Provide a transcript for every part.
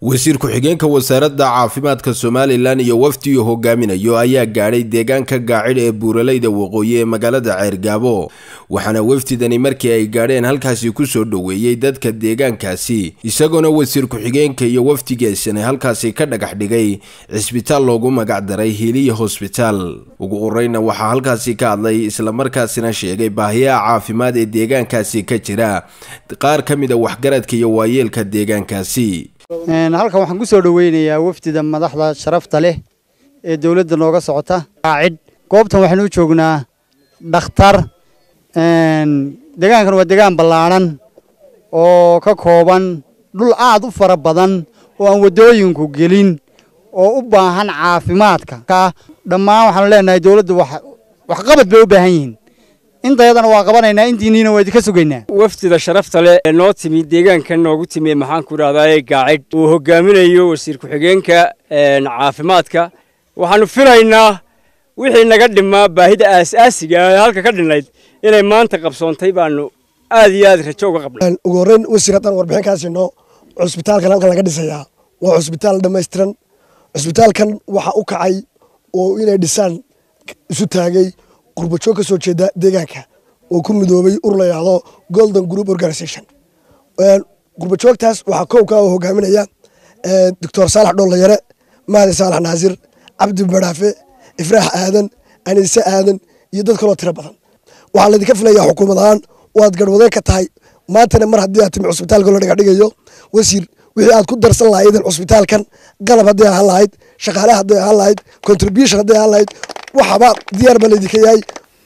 wasiir ku-xigeenka wasaaradda caafimaadka somalilan iyo wafdi uu hogaaminayo ayaa gaadhay deegaanka gaacid ee buuraleyda waqooyi ee magaalada ceergaabo waxaana wafdidani markii ay gaadheen halkaasi kusoo dhoweeyey dadka deegaankaasi isagoona wasiir ku-xigeenka iyo wafdigeesani halkaasi ka dhagax dhigay cisbitaal loogu magacdaray hiiliya hosbitaal ugu horeyna waxaa halkaasi ka hadlay islamarkaasina sheegay baahiyaha caafimaad ee deegaankaasi ka jira qaar ka mid a waxgaradka iyo waayeelka deegaankaasi halkan waxaan ku soo dhoweynayaa wafdida madaxda sharafta leh ee dowladda nooga socota qaacid goobtan waxaanu u joognaa dhakhtar deegaankan waa deegaan ballaadhan oo ka kooban dhul aad u fara badan oo aan waddooyinku gelin oo u baahan caafimaadka dhammaan waxaanu leenahay dowladda waxqabad bay u baahan yihiin intayadana waa qabanaynaa intiinniina waa idinka sugaynaa wafdida sharafta leh ee noo timi deegaankan noogu timi maxaan ku idhahdaa gaacid uu hogaaminayo wasiir ku-xigeenka caafimaadka waxaanu filaynaa wixii naga dhimaa baahida aasaasiga ee halka ka dhinnayd inay maanta qabsoontay baanu aad iyo aad rajo uga qabnay ugu horreyn wasiir haddaan warbixin kaa siino cusbitaalkan halkan laga dhisayaa waa cusbitaal dhammaystiran cusbitaalkan waxa u kacay oo inay dhisaan isu taagay qurbajoog ka soo jeeda deegaanka oo ku midoobay ur la yidhaahdo golden group organisation qurbajoogtaas waxaa kowka oo hogaaminaya doctor saalax dhoollayare mahdi saalax naasir cabdi badhaafe ifraax aadan aniise aadan iyo dad kaloo tiro badan waxaa laydinka filayaa xukuumad ahaan waad garhwadeen ka tahay maantana mar haddii aad timi cusbitaalka la dhagaxdhigayo wasiir wixii aad ku darsan lahaydeen cusbitaalkan qalab hadday ahaan lahayd shaqaale hadday ahaan lahayd contribution hadday ahaan lahayd waxaba diyaar ba laydinka yahay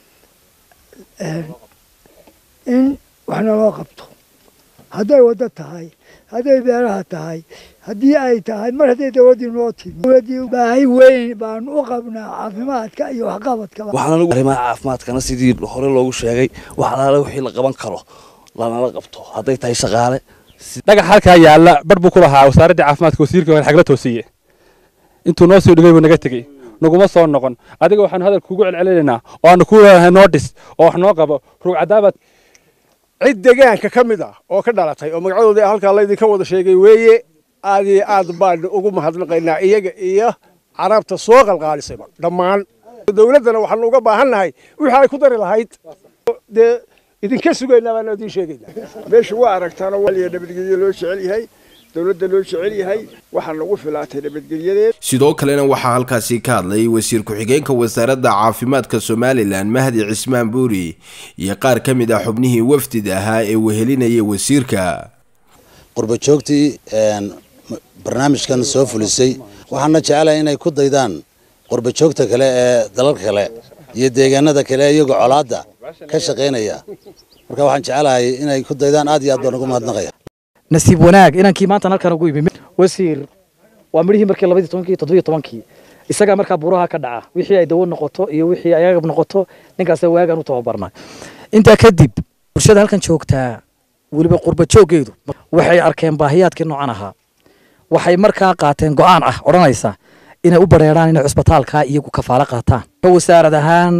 in wax naloo qabto hadday waddo tahay hadday beeraha tahay haddii ay tahay mar hadday dowladdii noo timi dowladdii baahi weyn baanu u qabnaa caafimaadka iyo waxqabadkaba waxaan arrimaha caafimaadkana sidii hore loogu sheegay wax alaale wixii la qaban karo lanala qabto hadday tahay shaqaale dhagax halkaa yaalla bar buu ku lahaa wasaaradda caafimaadka wasiirka waan xagla toosiye intuu noo soo dhigay buu naga tegey naguma soo noqon adiga waxaanu hadal kugu celcelinaynaa oo aanu ku leedahay noo dhis oo wax noo qabo ruugcadaabaad cid deegaanka ka mid ah oo ka dhalatay oo magacadoodii halkaa laydinka wada sheegay weeye aad iyo aad baanu ugu mahadnaqaynaa iyaga iyo carabta soo qalqaalisayba dhammaan dowladdana waxaanu uga baahannahay wixii ay ku dari lahayd dee idinka sugaynaa baanu idiin sheegaynaa meesha waa aragtaana waliya nabadgelyo loo jecel yahay dowladda loo jecel yahay waxaa nagu filaatay nabadgelyadeed sidoo kalena waxaa halkaasi ka hadlay wasiir ku-xigeenka wasaaradda caafimaadka somalilan mahdi cismaan buuri iyo qaar ka mid ah xubnihii wafdida ahaa ee wehelinayay wasiirka qurbajoogtii barnaamijkan soo fulisay waxaana jecelahay inay ku daydaan qurbajoogta kale ee dalalka kale iyo deegaanada kale iyagoo colaadda ka shaqaynaya marka waxaan jecelahay inay ku daydaan aad iyo aad baan ugu mahadnaqaya nasiib wanaag inankii maantan halkan ugu imi wasiir waa midhihii markii labadii tobankii toddobiyo tobankii isagaa markaa buuraha ka dhaca wixii ay dawo noqoto iyo wixii ay agab noqoto ninkaas waagaan u tababarnay intaa kadib bulshada halkan joogtaa weliba qurba jooggeedu waxay arkeen baahiyaadkii noocan ahaa waxay markaa qaateen go'aan ah odhanaysa inay u bareeraan inay cusbitaalkaa iyagu kafaalo qaataan wasaarad ahaan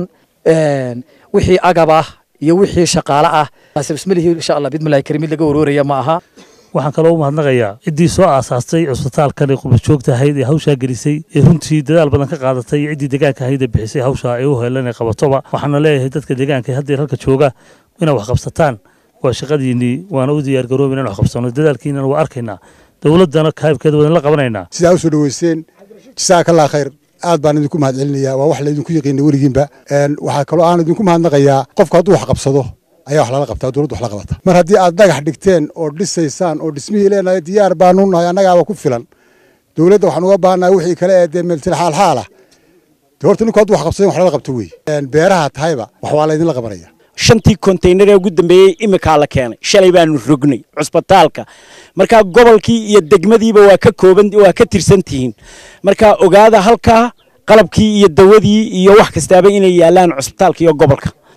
wixii agab ah iyo wixii shaqaale ah bismillaahi insha allah bidmillaahi karim mid laga warooraya ma aha waxaan kaloo u mahadnaqayaa ciddii soo aasaastay cusbitaalkan ee qurbajoogta ahayd ee hawshaa gelisay ee runtii dadaal badan ka qaadatay ciddii deegaanka ahayd ee bixisay hawshaa ee u helan ee qabatoba waxaana leeyahay dadka deegaanka haddeer halka jooga inay wax qabsataan waa shaqadiinnii waana u diyaargaroobi inaan wax qabsano dadaalkiinana waa arkaynaa dowladdana kaabkeeda wadan la qabanaynaa sidaa u soo dhoweyseen jasaakallaa khayr aad baan idinku mahad celinayaa waa wax laydinku yaqiina weligiinba waxaa kaloo aan idinku mahadnaqayaa qofku hadduu wax qabsado ayaa wax lala qabtaa dowladdu wax la qabata mar haddii aad dhagax dhigteen oo dhisaysaan oo dhismihii leenahay diyaar baanu nahay annagaaba ku filan dowladda waxaan uga baahannahay wixii kale ee dee meeltil xaalxaal ah dee horta ninku hadduu wax qabsado wax lala qabto wey beeraha tahayba wax waa laydinla qabanaya shantii konteynar ee ugu dambeeyey imikaa la keenay shalay baanu rognay cusbitaalka markaa gobolkii iyo degmadiiba waa ka kooban waa ka tirsan tihiin markaa ogaada halkaa qalabkii iyo dawadii iyo wax kastaaba inay yaalaan cusbitaalka iyo gobolka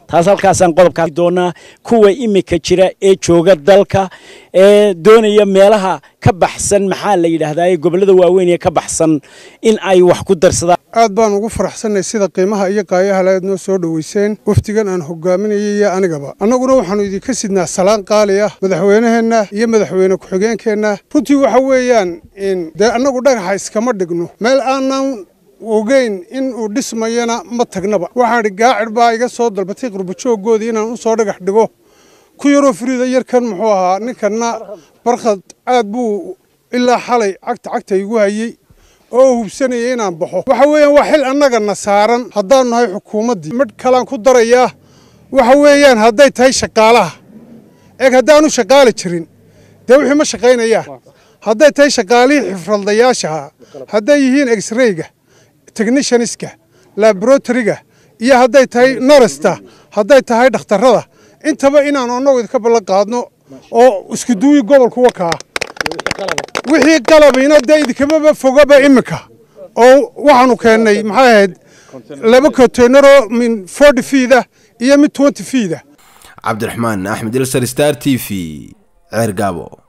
taas halkaasaan qodobkaa doonaa kuwa imika jira ee jooga dalka ee doonaya meelaha ka baxsan maxaa la yidhaahdaa ee gobollada waaweyn ee ka baxsan in ay wax ku darsadaan aad baan ugu faraxsannay sida qiimaha iyo qaayaha le aad noo soo dhoweyseen wafdigan aan hogaaminayay iyo anigaba annaguna waxaannu idinka sidnaa salaan qaali ah madaxweynaheenna iyo madaxweyne ku-xigeenkeenna runtii waxa weeyaan dee annagu dhagaxa iskama dhigno meel aanan ogeyn in uu dhismayana ma tagnaba waxaan idhi gaacir baa iga soo dalbatay qurbajooggoodii inaan u soo dhagax dhigo ku yaroo fariida yarkan muxuu ahaa ninkanna barkhad aad buu ilaa xalay cagta cagta igu hayey oo hubsanaya inaan baxo waxa weeyaan waa xil annagana saaran haddaanu nahay xukuumaddii midh kalaan ku darayaa waxa weeyaan hadday tahay shaqaalaha eeg haddaanu shaqaali jirin dee wixii ma shaqaynayaan hadday tahay shaqaalihii xifradlayaashaha hadday yihiin exrayga technicianiska laboratoryga iyo hadday tahay narasta hadday tahay dhakhtarrada intaba inaanu annagu idinka ballan qaadno oo iskuduwii gobolka wakaa wixii qalabina dee idinkamaba fogaba iminka oo waxaanu keennay maxay ahayd laba konteyneroo min forty fiida iyo mid twenty fiida cabdiraxmaan axmed ilsar star t v ceergaabo